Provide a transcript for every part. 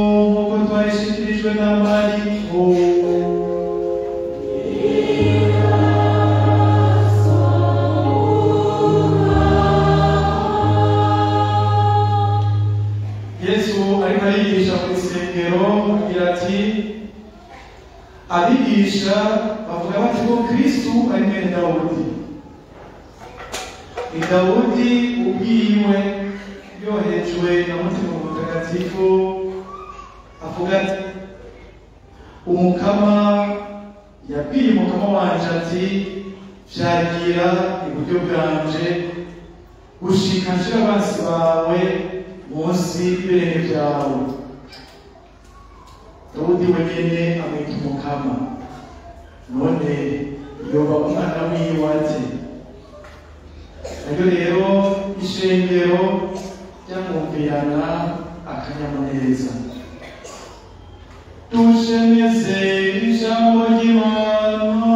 nk'uko twayishyikirijwe na mariko yesu ariko arigisha mu isengero agira ati abigisha bavuga bati ko kristu ari mwene dawudi ni dawudi ubwiwe yohejwe na mutima mutagatifu avuga ati umukama yabwiye umukama wanje ati vyagira iburyo bwanje gushika nshira abansi bawe munsi y'ibirenge vyawe dawudi wenyene amwita umukama none yoba umwana wiwe ati naryo rero ishengero ryamwumvirana akanyamuneza dushemeze ijambo ry'imana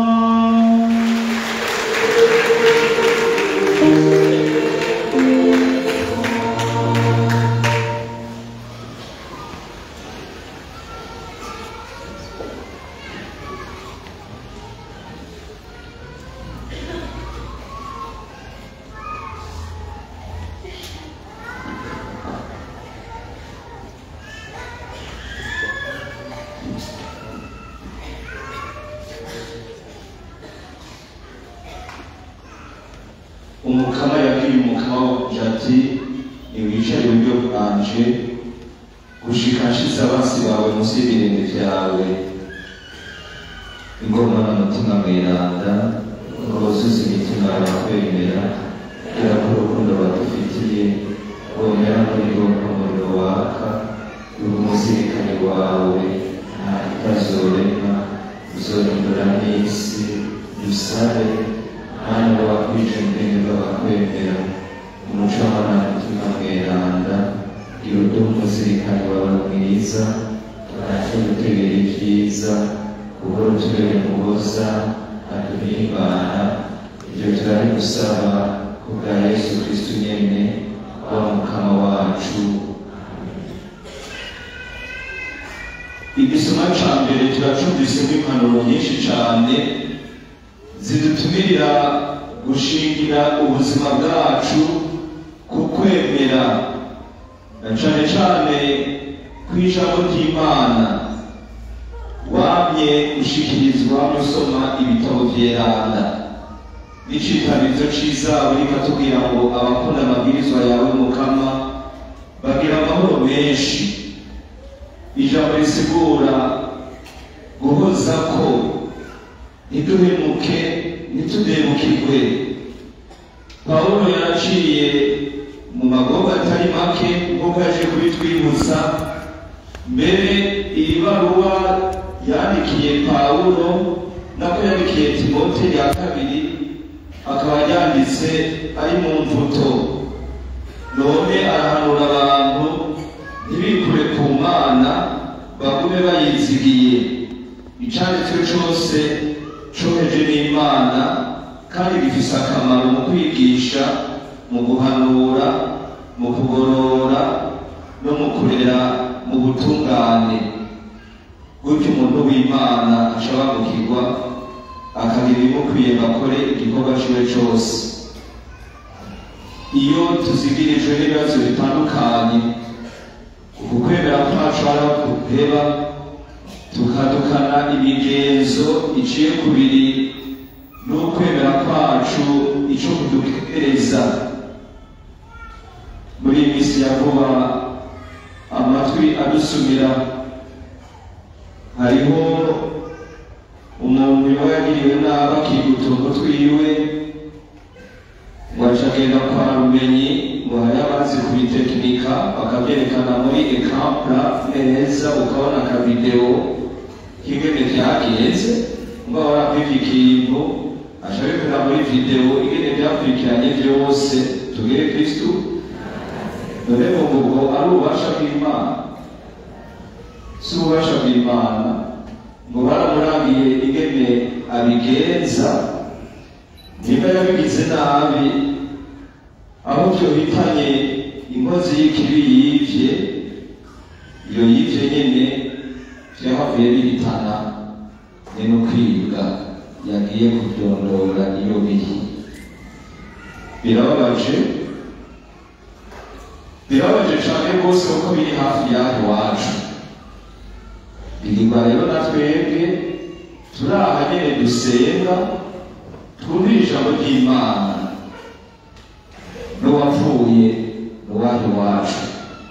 umukama yabwiye umukama wanje ati niwicare iburyo bwanje gushika nshize abansi bawe munsi y'ibirenge vyawe ingoma n'umutima mweranda uruzuza imitima yakwemera kubera ko urukundo badufitiye womera muri rwo umuriro waka uri umuzirikane wawe nta itazorema uzorindura n'isi dusabe hano wakwije ubwenge bw'abakwemera umuco w'amarangamutima mweranda gira uduha umuzirikane wawe mwiza turate gutegera ibyiza buhoro tubere muhoza aduhimbana ibyo turari gusaba ku bwa yesu kristu nyene wa mukama wacu igisoma ca mbere turacumvisemo impanuro nyinshi cane zidutumirira gushingira ubuzima bwacu ku kwemera na cane cane kw'ijambo ry'imana wamye gushikirizwa musoma ibitabo vyeranda n'icitamizo ciza uriko atubwira ngo abakunda amabwirizwa yawe mukama bagira amahoro menshi ijambo risigura guhozako ntiduhemuke ntitudemukirwe pawulo yaraciye mu magogo atari make nk'uko yaje kubitwibutsa mbere iyi baruwa yandikiye pawulo nako yandikiye timote ya kabiri akaba yanditse ari mu mvuto none arahanura abantu ntibikure ku mana bagume bayizigiye icanditswe cose coheje n'imana kandi gifise akamaro mu kwigisha mu guhanura mu kugorora no mu kurera mu butungane gutyo umuntu w'imana ashabangukirwa akagira ibimukwiye bakore igikorwa ciwe cose iyo tuzigirijwe n'ibibazo bitandukanye uku kwemera kwacu hariho kuheba tukadukana imigenzo iciye kubiri n'ukwemera kwacu ico kudukereza muri iyi minsi ya vuba amatwi adusumira hariho umuntu yoba yagiriwe nabi akiguta umutwe iwe ngo aca agenda kwa rumenyi ngo hari abazi kubitekinika bakabyerekana muri ekampura neza ukabona akavidewo k'ingene vyagenze ngo barapika ikintu aca abikora muri videwo ingene vyakurikiranye vyose tugere kristu none ngo ubwo ari ububasha bw'imana si ububasha bw'imana ngo baramurangiye ingene abigenza niba yabigize nabi aho byohitanye inkozi y'ikibi yivye iyo yivyo nyene vyahavuye bihitana ni no kwibwa yagiye kuryondora iyo biri birababaje birababaje cane rwose kuko biri hafi y'aho iwacu bigirwa rero na twebwe turi aha nyene dusenga twumvira ijambo ry'imana n'uwapfuye n'uwaho iwacu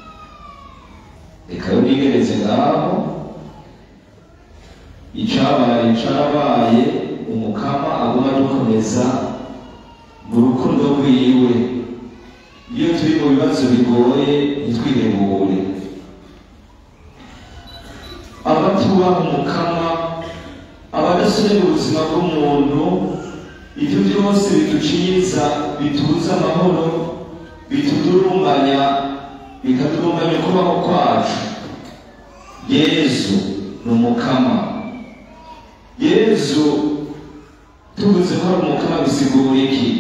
reka yo nigereze ngaho icabaye carabaye umukama aguma dukomeza mu rukundo rwiwe iyo turi mu bibazo bigoye ntitwihebure abatubaha umukama abadasubira ubuzima bw'umuntu ibyo byose biduciyiza bituza amahoro bitudurumbanya bikadurumbanya ukubaho kwacu yezu ni umukama yezu tuvuze ko ari umukama bisigura iki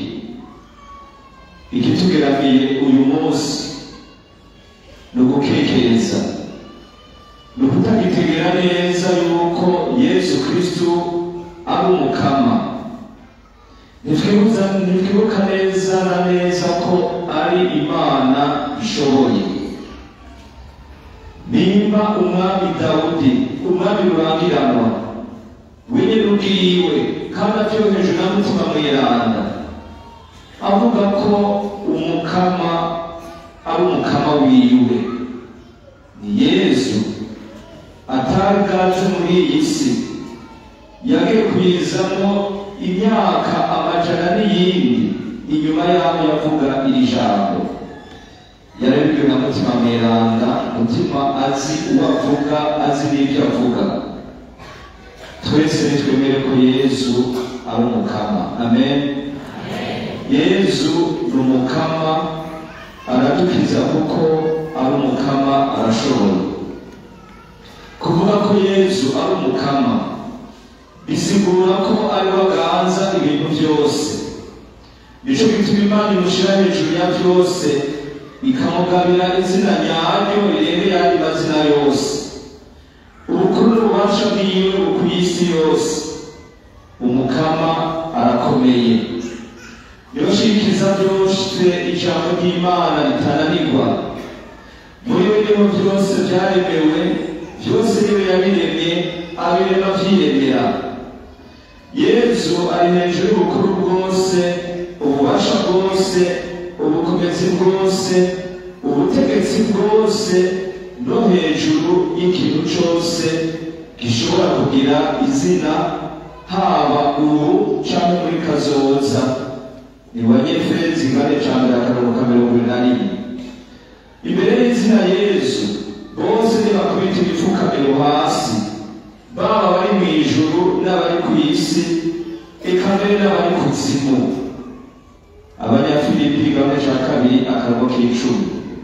ikitugeramiye uyu munsi ni ugukekereza ni ukutagitegera neza yuko yesu kristu ari umukama ntitwibuza ntitwibuka neza na neza ko ari imana ishoboye nimba umwami dawudi umwami rurangiranwa wenyine ubwiwe kandi atyoheje na mutima mweranda avuga ko umukama ari umukama wiwe ni yesu atari bwaje muri iyi si yagiye kuyizamo imyaka amajana n'iyindi inyuma y'aho yavuga iri jambo yarabibwiwe na mutima mweranda mutima azi uwo avuga azi n'ibyo avuga twese nitwemere ko yesu ari umukama amen yesu ni umukama aradukiza kuko ari umukama arashoboye kuvuga ko yesu ari umukama bisigura ko ari we aganza ibintu byose nico gituma imana imushyira hejuru ya byose ikamugabira izina nyaryo rirengeye ayandi mazina yose ubukuru n'ububasha bwiwe ku isi yose umukama arakomeye yoshikiriza byose ijambo ry'imana ritananirwa muri we niho byose byaremewe byose niwe yabiremye abirema byiremera yezu ari hejuru y'ubukuru bwose ububasha bwose ubukomezi bwose ubutegetsi bwose no hejuru y'ikintu cyose gishobora kugira izina haba ubu cyangwa muri kazoza ni banyefezi kane ca mbere akarongo ka mirongo ine na rimwe imbere y'izina yesu bose nibakubita ibipfukamiro hasi baba bari mu ijuru n'abari ku isi eka mbere n'abari ku zimu abanyafilipi kamwe ca kabiri akarongo k'icumi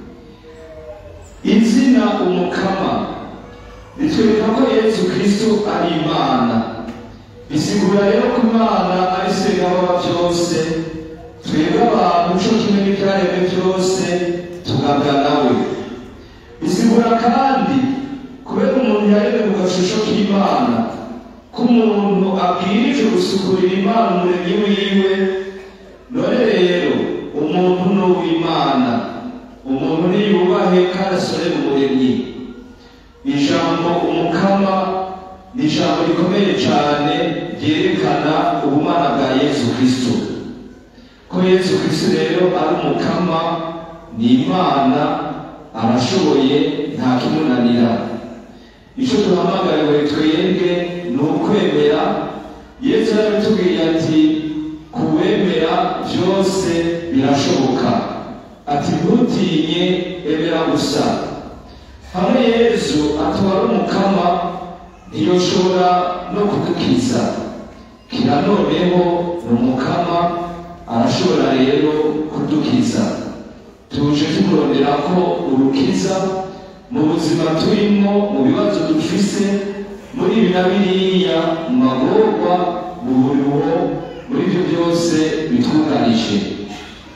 izina umukama ritwereka ko yesu kristo ari imana bisigura rero ko imana ari segababa byose twebwe abantu co kimwe n'ibyaremwe byose tugabwa nawe bisigura kandi kubera umuntu yaremwe mu gashusho k'imana ko umuntu abwirijwe gusukurira imana umuremyi wiwe none rero umuntu ni uw'imana umuntu niyubahe kandi asorere umuremyi ijambo umukama ni ijambo rikomeye cyane ryerekana ubumana bwa yesu kristo ko yesu kristo rero ari umukama ni imana arashoboye nta kimunanira icyo duhamagariwe twebwe ni ukwemera yesu yarabitubwiye ati kuwemera byose birashoboka ati ntutinye emera gusa hamwe yesu atwara umukama ntiyoshobora no kudukiza kira noneho ni umukama arashobora rero kudukiza tuje tumurondera ko urukiza mu buzima turimo mu bibazo dufise muri ibi na biriya mu magorwa mu buruho muri ibyo byose bitwugarije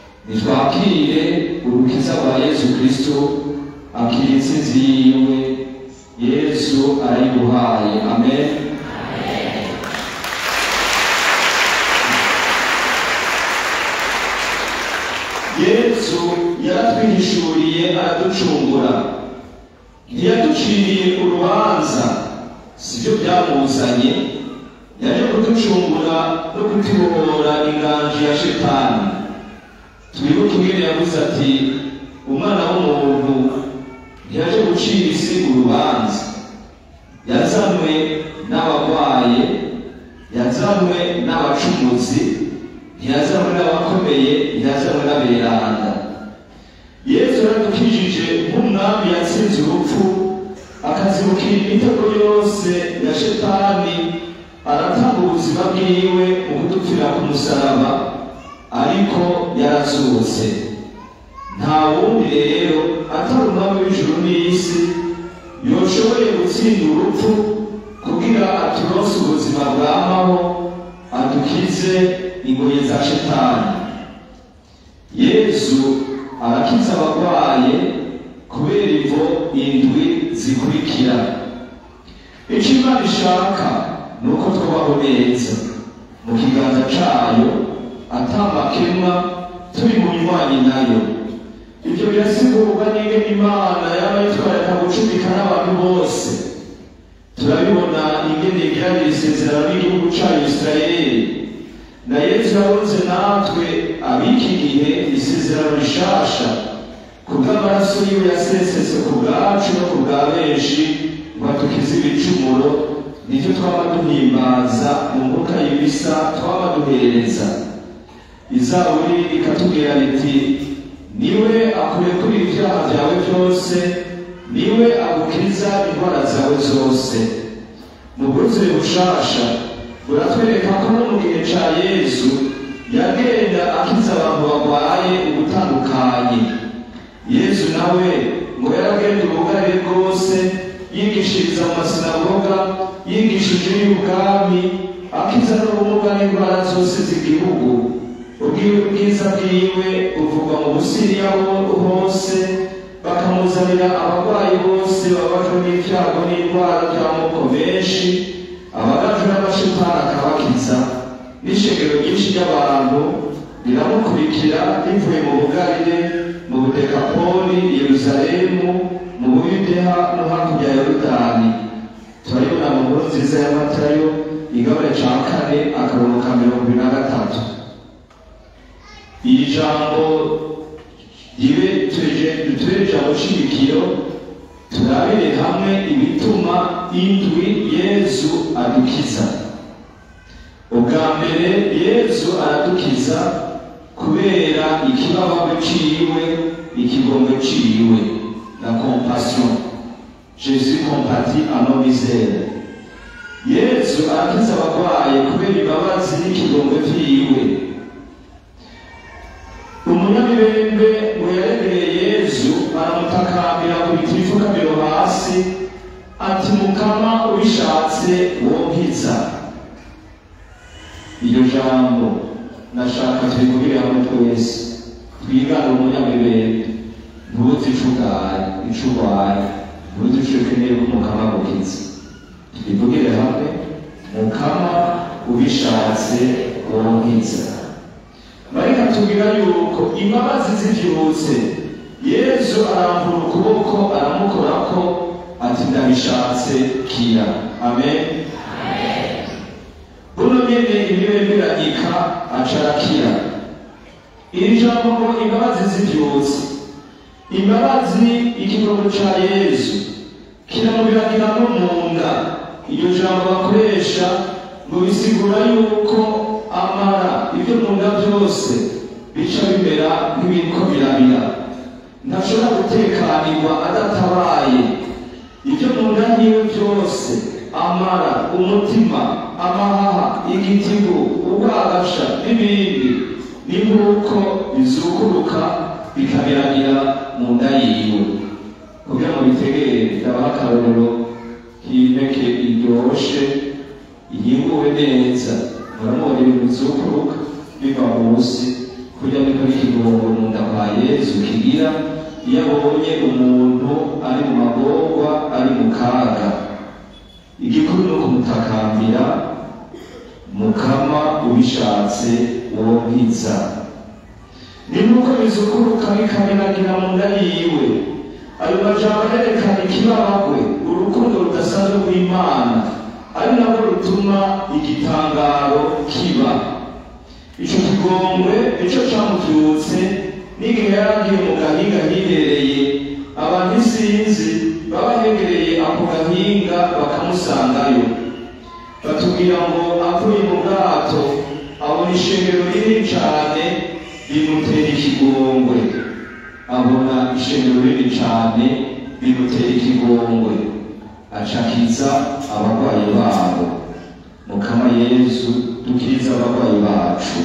nitwakire urukiza rwa yesu kristo akira intsinzi yiwe yesu arayiguhaye amen yesu yaratwihishuriye araducungura ntiyaduciriye urubanza sibyo byamuzanye yaje kuducungura no kutubohora inganji ya shetani twibuke ingene yavuze ati umwana w'umuntu ntiyaje gucira isi urubanza yazanwe n'abarwaye yazanwe n'abacumuzi ntiyazanwe n'abakomeye ntiyazanwe n'aberanda yesu yaradukijije nk'umwami yatsinze urupfu akazibukira imitego yose ya shetani aratanga ubuzima bwiwe mu kudupfira ku musaraba ariko yarazutse nta wundi rero atari umwami w'ijuru n'isi yoshoboye gutsinda urupfu kugira aturonse ubuzima bwamaho adukize ingoyi za shetani yesu arakiza abarwaye kubera ivo indwi zikurikira icyo imana ishaka ni uko tubaho neza mu kiganza cyayo atamakemwa turi mu nywanyi nayo ibyo birasigurwa n'ingene imana yaba yitwararika gucumika n'abantu bose turabibona ingene igirana isezerano n'igihugu cyayo isirayeli na yesu yabonze natwe ab'iki gihe isezerano rishasha kubw'amaraso yiwe yasesetse ku bwacu no ku bwa benshi ngo atukize ibicumuro nicyo twaba duhimbaza mu mbuga y'ibisa twaba duhereza izaburi ikatubwira riti niwe akurekura ibyaha byawe byose niwe agukiza indwara zawe zose mu bwuzure bushasha buratwereka ko no mu gihe cya yesu yagenda akiza abantu barwaye ubutandukanye yesu nawe ngo yaragenda ubugari bwose yigishiriza mu masinagoga yigishije y'ubwami akiza n'ubumuga n'indwara zose z'igihugu ubwiwe bwiza bwiwe buvugwa mu busiriya hose bakamuzanira abarwayi bose babajwe n'ibyago n'indwara by'amoko menshi abagajwe n'amashitani akabakiza n'ishengero ryinshi ry'abantu riramukurikira rivuye mu bugarire mu budekapoli yeruzalemu mu buyudeha no hakurya ya yorodani turabibona mu nkuru nziza ya matayo igabane ca kane akarongo ka mirongo ibiri na gatatu iri jambo ribe dutubere ijambo shimikiro turabire hamwe ibituma indwi yezu adukiza ubwa mbere yezu aradukiza kubera ikibabaro ciwe ikigombe ciwe la compassion jésus compatit à nos misères yezu arakiza abarwaye kubera imbabazi n'ikigombe vyiwe umunyamibembe ngo yaremereye yezu aramutakambira kubita ibifukamiro hasi ati mukama ubishatse wonkiza iryo jambo nashaka turikubire hamwe twese twigane umunyamibembe ntuzi ico ugaye ico urwaye ntuzi ico ukeneye ko mukama agukiza twivugire hamwe mukama ubishatse wonkiza marika tubwira yuko imbabazi zivyibutse yesu arambura ukuboko aramukorako ati ndabishatse kira amen buno nyene imibemberanyika aca arakira iri jambo ngo imbabazi zivyibutse imbabazi ikigongo ca yesu kiramubiragira no mu nda iryo jambo bakoresha ngo bisigura yuko amara ibyo mu nda byose bica bimera nk'ibiriko birabira ntashobora gutekanirwa adatabaye ibyo mu nda yiwe byose amara umutima amahaha igitigu ubwagasha n'ibindi ni nk'uko bizukuruka bikabiragira mu nda yiwe kugira ngo bitegere ndabaha akarorero k'impeke iryoshe ihinguwe neza muramubona ibintu bizukuruka biva munsi kurya niko n'ikigongo mu nda kwa yezu kigira iyo abonye umuntu ari mu magorwa ari mu kaga igikuru ni ukumutakambira mukama ubishatse uwo nkiza ni nuko bizukuruka bikabiragira mu nda yiwe ayo majambo yerekana ikibabagwe urukundo rudasanzwe rw'imana ari nabwo rutuma igitangaro kiba ico kigongwe nico camuvyutse n'igihe yaragiye mu gahinga hihereye abantu isinzi baba hegereye ako gahinga bakamusangayo batubwira ngo avuye mu bwato abona ishengero rinini cane bimutera ikigongwe abona ishengero rinini cane bimutera ikigongwe acakiza abarwayi babo mukama yesu dukiriza abarwayi bacu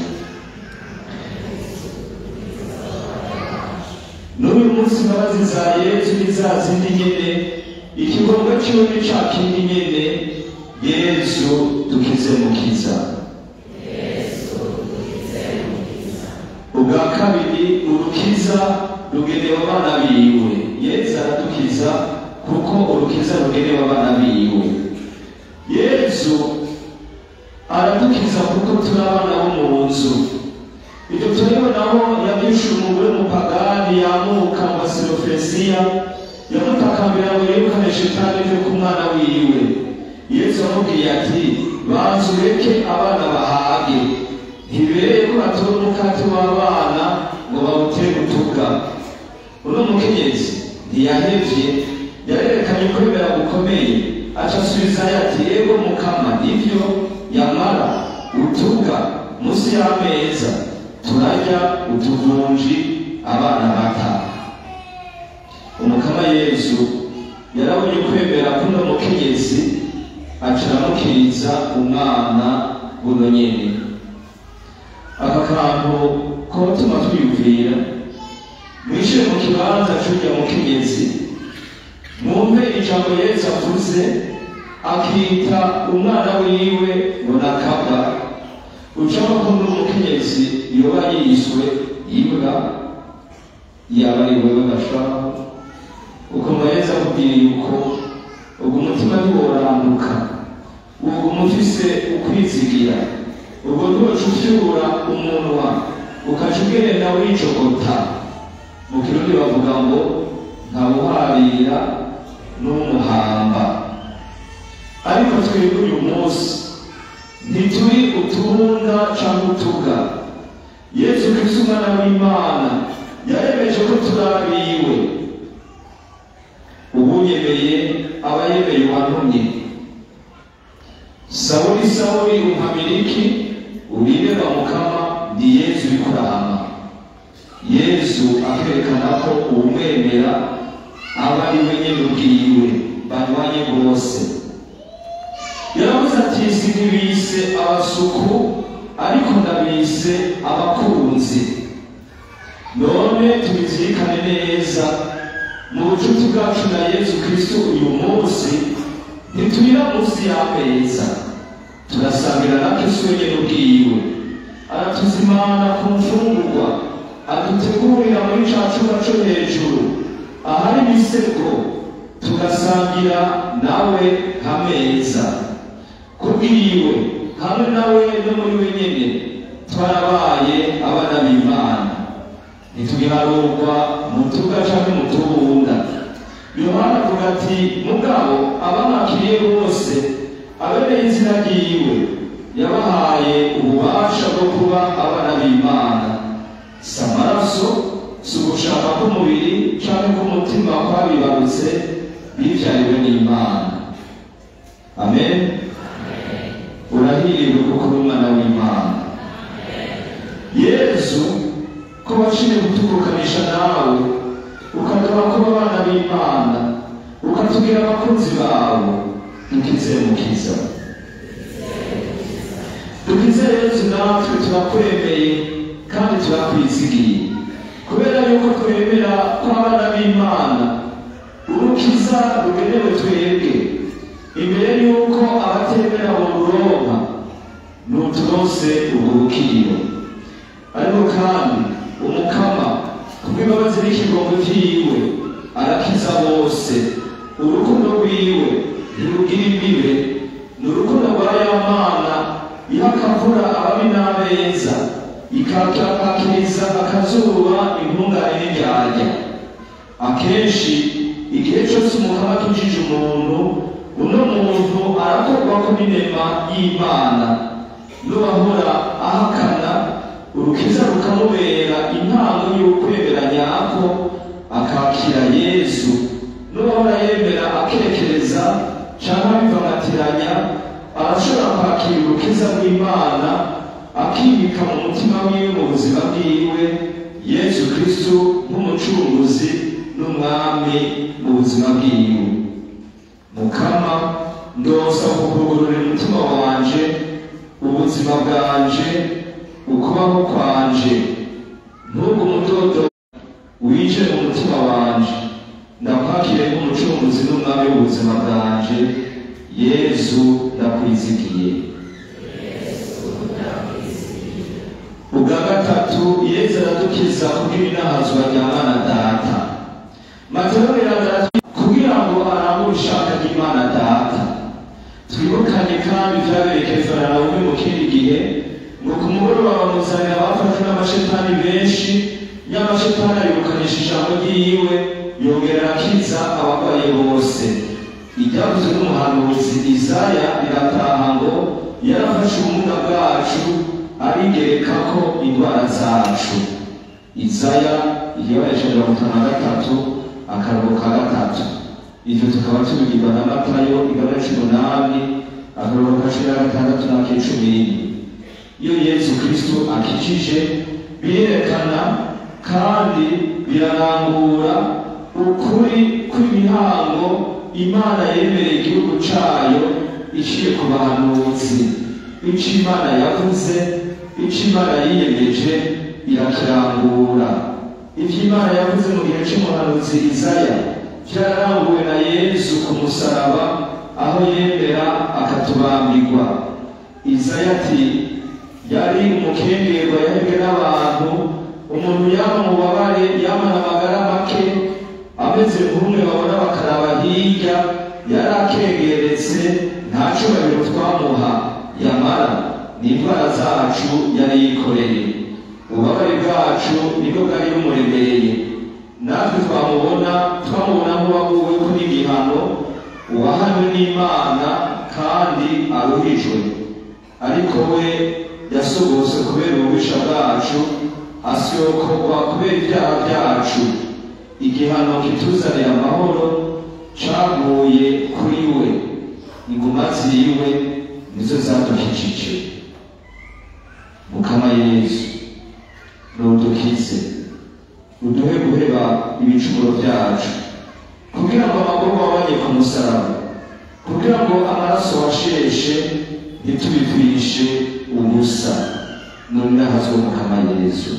n'uyu munsi imbabazi za yesu ni za zindi nyene ikigongwe ciwe ni ca kindi nyene yesu dukize mukiza ubwa kabiri urukiza rugenewe abana biwe yesu aradukiza kuko urukiza rugenewe abana biwe yesu aradukiza kuko turi abana bo mu nzu ibyo turibonaho yabyishe umugore w'umupagani yamuka mu basilofesiya yamutakambira ngo yirukane shitani ive ku mwana wiwe yesu amubwiye ati banza ureke abana bahage ntibereye ko batora umukate w'abana ngo bawutere gutuka uno mukenyezi ntiyahevye yarerekanye kwemera gukomeye aca asubizayo ati yego mukama nivyo yamara utuga munsi y'ameza turarya utuvunji abana bata umukama yesu yarabonye kwemera kuno mukenyezi aca aramukiriza umwana buno nyene aka kantu kotuma twiyumvira mwishire mu kibanza c'urya mukenyezi mwumve ijambo yesu avuze akita umwana wiwe ngo nakabwa ucamo ko n'umukenyezi yoba yiswe imbwa yaba ari wewe gashaka ukumva yesu akubwira yuko ubwo umutima ntiworanduka ubwo umufise ukwizigira ubwo ntuca ufyura umunwa ukaca ugenda wicogota mu kirundi bavuga ngo ntawuharira n'umuhamba ariko twebwe uyu munsi ntituri utubunda cyangwa utuga yesu kristo umwana w'imana yaremeje ko turabiwe ubu yemeye aba yemeye uwantumye sawuli sawuli umpamiriki uribeba mukama ni yesu uri kurahama yesu akerekana ko uwumwemera aba ari we nyene ubwiwe banywanye bose yaravuze ati sinibise abasuku ariko ndabise abakunzi none tubizirikane neza mu bucuti bwacu na yesu kristo uyu munsi ntiturira munsi y'ameza turasangira na kristo wenyene ubwiwe aratuzimana ku mfungurwa adutegurira muri ca cumba co hejuru ahari imisego tugasangira nawe hameza kubwiwe hamwe nawe no muri we nyene twarabaye abana b'imana ntitugiharurwa mu tuga canke mu tubunda yohana avuga ati mugabo abamwakiriye bose abereye izina ryiwe yabahaye ububasha bwo kuba abana b'imana si amaraso si ugushaka k'umubiri canke k'umutima kwabibarutse bivyariwe n'imana amen urahiriwe kuko uri umwana w'imana yesu ko waciye gutukukanisha nawe ukagaba kuba abana b'imana ukatubwira abakunzi bawe dukize mukiza dukize yesu natwe turakwemeye kandi turakwizigiye kubera yuko twemera ko abana b'imana urukiza rugenewe twebwe imbere yuko abatemera boruronka nuturose urwo rukiriro ariko kandi umukama kubw'imbabazi n'ikigongo vyiwe arakiza bose urukundo rwiwe ntirugira imbibe ni urukundo rwa ya mana iha akavura ababi n'abeza ikakakiriza akazuba intungane n'indyarya akenshi igihe cyose umukama akijije umuntu uno muntu arakorwako n'inema y'imana n'uwahora ahakana urukiza rukamubera intango y'ukwemera nyako akakira yesu n'uwahora yemera akekereza cyangwa abivamatiranya arashobora kwakira urukiza rw'imana akibika mu mutima wiwe mu buzima bwiwe yesu kristu nk'umucunguzi n'umwami mu buzima bwiwe mukama ndosa kukugurura umutima wanje ubuzima bwanje ukubaho kwanje ntugu umudodo wije mu mutima wanje ndakwakire nk'umucunguzi n'umwami w'ubuzima bwanje yesu ndakwizigiye ubwa gatatu yesu aradukiza kubw'ibinahazwa rya mana data mateo biragaragara kugira ngo arangure ishaka ry'imana data twibukanye kandi vyabereye kefaranawume mu kindi gihe ngo ku mugoroba bamuzanira abafashwe n'amashetani benshi y'amashetani ayirukanisha ijambo ryiwe yongera arakiza abarwaye bose ibyavuzwe n'umuhanuzi isaya birataha ngo yarafashe ubumuga bwacu arigerekako indwara zacu isaya igibanisha mirongo itanu na gatatu akarongo ka gatatu ivyo tukaba tubigirwa na matayo igabane c'umunani akarongo ka cumi na gatandatu n'ak'icumi n'ine iyo yesu kristo akijije birerekana kandi birarangura ukuri kw'imihango imana yemereye igihugu cayo iciye ku bahanuzi ico imana yavuze ico imana yiyemeje irakirangura ivyo imana yavuze mu gihe c'umuhanuzi izaya vyararanguwe na yesu ku musaraba aho yemera akatubambirwa izaya ati yari umukengerwa yahebwe n'abantu umuntu yaba mubabare yamana amagara make ameze nk'umwe babona bakaraba hirya yari akengeretse nta cubahiro twamuha yamara n'indwara zacu yari yikoreye ububabare bwacu nibwo bwari bumuremereye natwe twamubona twamubona nk'uwaguweko n'igihano uwahanwe n'imana kandi aruhijwe ariko we yasobose kubera ububisha bwacu asyokorwa kubera ibyaha byacu igihano kituzanira amahoro caguye kuri we inguma ziwe nizo zadukijije mukama yesu nudukize uduhe guheba ibicumuro byacu kugira ngo amaguru wabanye ku musaraba kugira ngo amaraso washeshe ntitubitwishe ubusa none nahazwe mukama yesu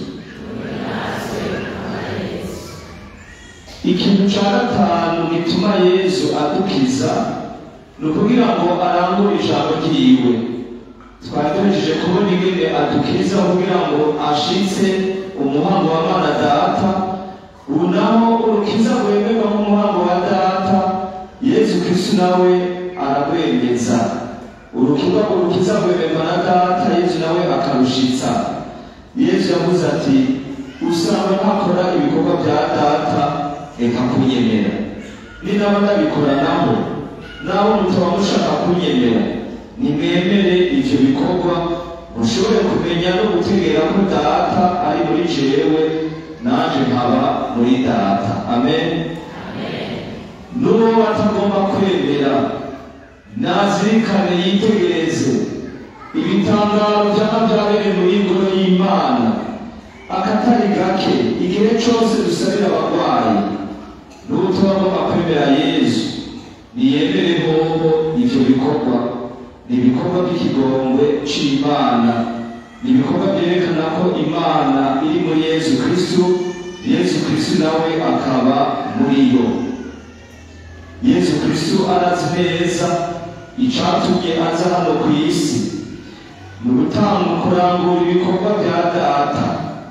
ikintu ca gatanu gituma yesu adukiza ni ukugira ngo arangure ijambo ryiwe twari tuhejeje kubona ingene adukiza kugira ngo ashitse umuhango wa mana data ubu naho urukiza rwemerwa nk'umuhango wa data yesu kristu nawe ararwemeza urukiza urukiza rwemerwa na data yesu nawe akarushitsa yesu yavuze ati usanga ntakora ibikorwa bya data reka kunyemera ni naba ndabikora naho naho mutaba mushaka kunyemera nimwemere ivyo bikorwa mushobore kumenya no gutegera ko data ari muri jewe nanje nkaba muri data amen n'uwo batagomba kwemera nazirikane yitegereze ibitangaro byaba byabereye muri ngoro y'imana akatari gake igihe cyose dusabira abarwayi n'ubutagomba kwemera yesu niyemere hoho ivyo bikorwa ni ibikorwa by'ikigongwe c'imana ni ibikorwa byerekana ko imana iri muri yesu kristu yesu kristu nawe akaba muri yo yesu kristu arazi neza icatumye aza hano ku isi ni ugutanga kurangura ibikorwa bya data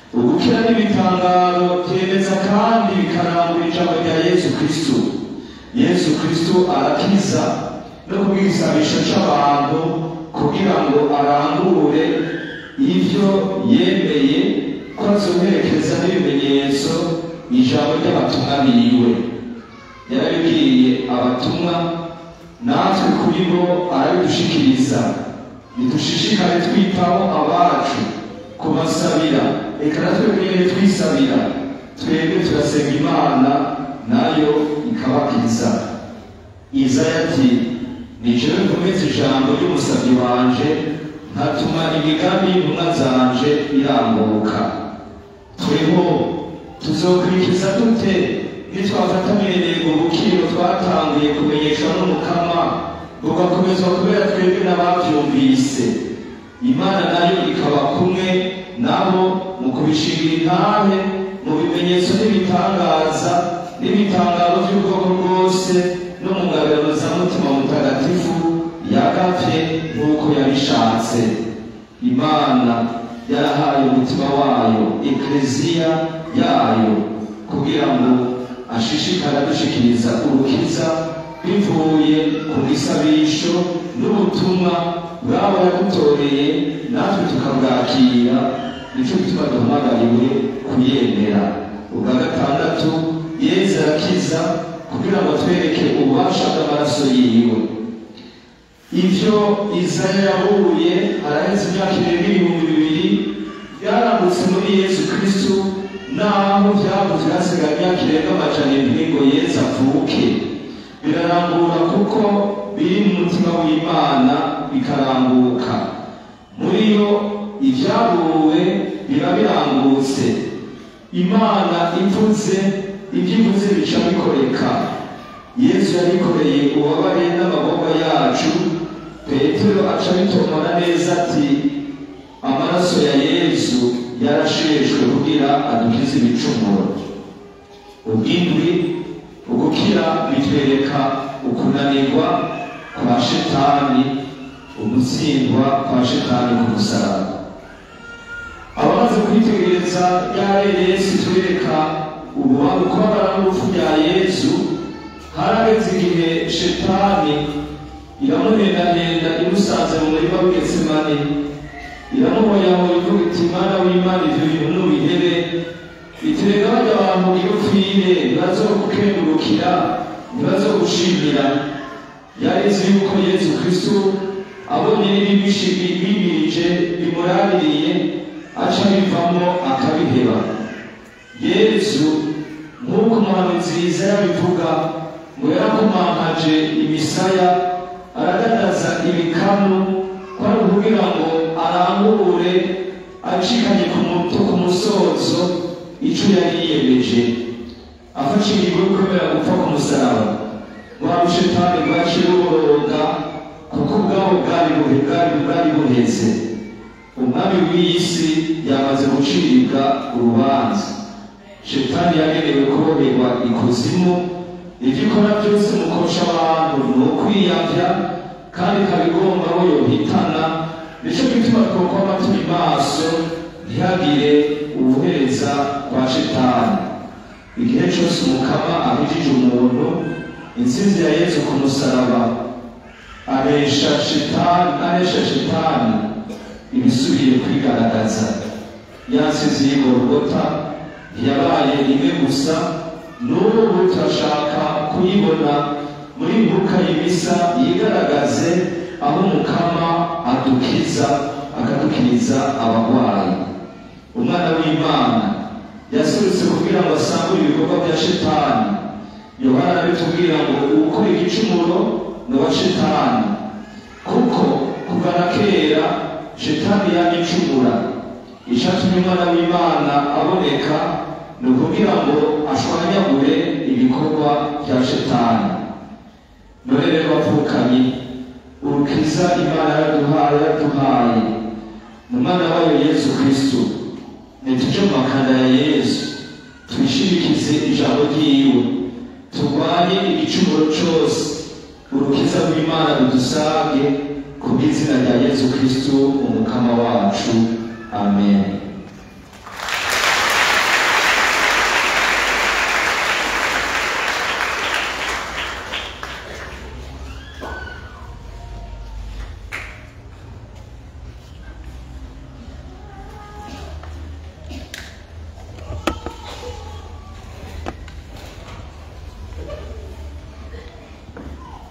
ugukira n'ibitangaro byemeza kandi bikarangura ijambo rya yesu kristo yesu kristo arakiza no kubwisabisha c'abantu kugira ngo arangure ivyo yemeye ko azoherekeza n'ibimenyetso ijambo ry'abatumwa biwe yarabibwiye abatumwa natwe kuri bo arabidushikiriza nidushishikare twitaho abacu kubasabira reka natwe nyine twisabira twebwe turasenga imana nayo ikabakiza izaya ati nijewe nkomeze ijambo ry'umusabyi wanje nkatuma imigambi y'intumwa zanje irambuka tweho tuzokurikiza dute nitwafata mirego ubukiro twatanguye kumenyeshwa n'umukama bugakomezwa kubera twebwe n'abavyumvise imana nayo ikaba kumwe nabo mu kubishingira intahe mu bimenyetso n'ibitangaza n'ibitangaro by'ubwoko bwose no mu ngabirano za mutima mutagatifu yagavye nk'uko yabishatse imana yarahaye umutima wayo ekleziya yayo kugira ngo ashishikare adushikiriza urukiza bivuye ku gisabisho n'ubutumwa bwabo yadutoreye natwe tukabwakira nico gituma duhamagariwe kuyemera ubwa gatandatu yezu arakiza kugira ngo atwereke ububasha bw'amaraso yiwe ivyo izaya yahuye araheze imyaka irenga ibihumbi bibiri byarambutse muri yesu kristu naho byavuzwe hasigaye imyaka irenga amajana indwi ngo yezu avuke birarambura kuko biri mu mutima w'imana bikarambuka muri yo ibyabuwe biba birambutse imana ivuze ibyo ivuze bica bikoreka yesu yabikoreye ububabare n'amaboko yacu petero aca bitomora neza ati amaraso ya yesu yarasheshwe kugira adukize ibicumuro ubwindwi ugukira bitwereka ukunanirwa kwa shetani ugutsindwa kwa shetani ku musaraba abamaze kwitegereza ryare yesu twereka ukubabara n'urupfu rya yesu harageze igihe shetani iramuhendahenda imusanze mu murima w'getsemane iramuhoyahoya ivuga iti mana w'imana ivyo bintu nubihere iterega bajya abantu iyo upfire ntibazogukengurukira ntibazogushimira yarezi yuko yesu kristo abonye n'ibibishi bimirije bimuraririye aca bivamo akabiheba yesu nk'uko umuhanuzi yizera yabivuga ngo yarakomankaje imisaya aradadaza ibikanu ko ari ukugira ngo arangure acikanye ku muto ku musozo ico yari yiyemeje afashe ingingo yo kwemera gupfa ku musaraba rwa rushetani rwaciye ruboroga kuko ubwabo bwari buhe bwari bwari buheze umwami w'iyi si yamaze gucibwa urubanza shetani yagenewe kuboherwa ikuzimu ibyo ikora byose mu kosha abantu ni ukwiyavya kandi ikaba igomba aho yohitana nicyo gituma twokwama turi maso ntihagire ubuhereza kwa shetani igihe cyose umukama abijije umuntu intsinzi ya yesu ku musaraba aresha shetani aresha shetani ibisubiye kwigaragaza yansizi y'igorogota ntiyabaye rimwe gusa n'ubu turashaka kuyibona muri mbuka y'ibisa yigaragaze aho umukama adukiza akadukiriza abarwayi umwana w'imana yasurutse kugira ngo asangure ibikorwa bya shetani yohana abitubwira ngo ukora igicumuro ni uwa shetani kuko kuva na kera shetani yagicumura icyatumye umwana w'imana aboneka ni ukugira ngo ashwanyagure ibikorwa bya shetani none rero bapfukamye urukiza imana yaraduhaye yaraduhaye mu mwana wayo yesu kristo nituje mu makanda ya yesu twishimikize ijambo ryiwe turwanye igicumuro cyose urukiza rw'imana rudusange ku bw'izina rya yesu kristo umukama wacu amen